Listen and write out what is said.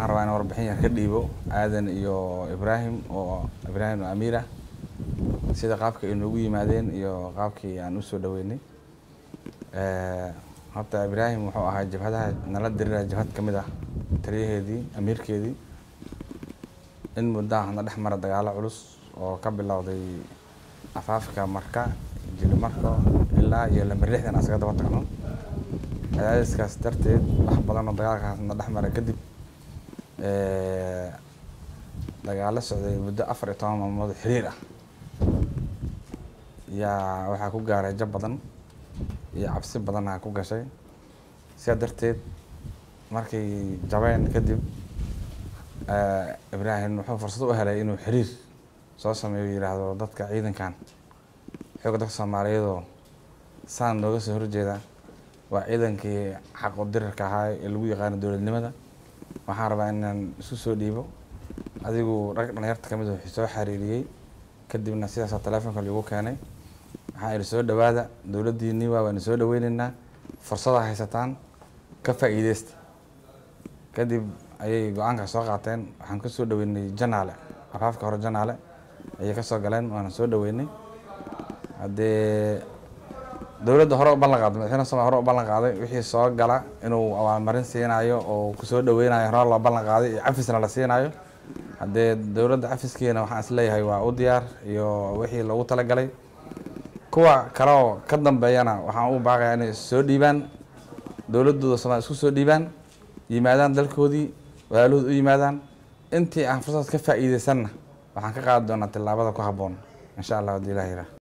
waxaan rabaa in warbixin yar ka dhiibo aadan iyo ibraahim oo ibraahim oo amiir ah sida qaabka ay noogu yimaadeen iyo qaabkii aan usoo dhaweynay horta ibraahim wuxuu ahaa jabhadaha nala dirira jabhad ka mid ah taliyaheedii amiirkeedii in muddaha na dhex mara dagaalo culus oo ka bilowday afaafka marka jilimarko ilaa iyo lamber lixdan asaga daba tagno cadaadiskaas darteed wax badan oo dagaalkaas na dhex mara kadib dagaalo socday muddo afar iyo toban maalmood xiriir ah yaa waxaa ku gaaray jab badan iyo cabsi badanaa ku gashay sidaa darteed markay jabeen kadib ibraahim wuxuu fursad u helay inuu xiriir soo sameeyo yidhaahdo dadka ciidankan xooga dadka soomaaliyeedoo saan nooga soo horjeeda waa ciidankii xaqu dirirka ahaa ee lagu yaqaano dowladnimada waxaan rabaa inaan isu soo dhiibo adigu rag dhalinyarta kamid a soo xariiriyey kadibna sidaasoo teleefonka lagu keenay waxaan idhi soo dhawaada dowladdiinii waa waana soo dhaweyneynaa fursadaa haysataan ka faa'iideysta kadib ayay go-aanka soo qaateen waxaan ka soo dhaweynay janaale afaafka hore janaale ayay kasoo galeen waana soo dhaweynay haddee dowladda hore u ballan qaaday madaxweyne somalia hore u ballan qaaday wixii soo gala inuu abaalmarin siinayo oo kusoo dhaweynayo hore loo ballan qaaday iyo cafisna la siinayo haddee dowladda cafiskeena waxaan isleeyahay waa u diyaar iyo wixii loogu talagalay kuwa kale oo ka dambeeyana waxaan u baaqayaa inay soo dhiibaan dowladooda somalia isku soo dhiibaan yimaadaan dalkoodii walaalahood u yimaadaan intii aan fursad ka faa'iideysanna waxaan ka qaadi doonaa tillaabada ku habboon insha allah haddii ilaah yirah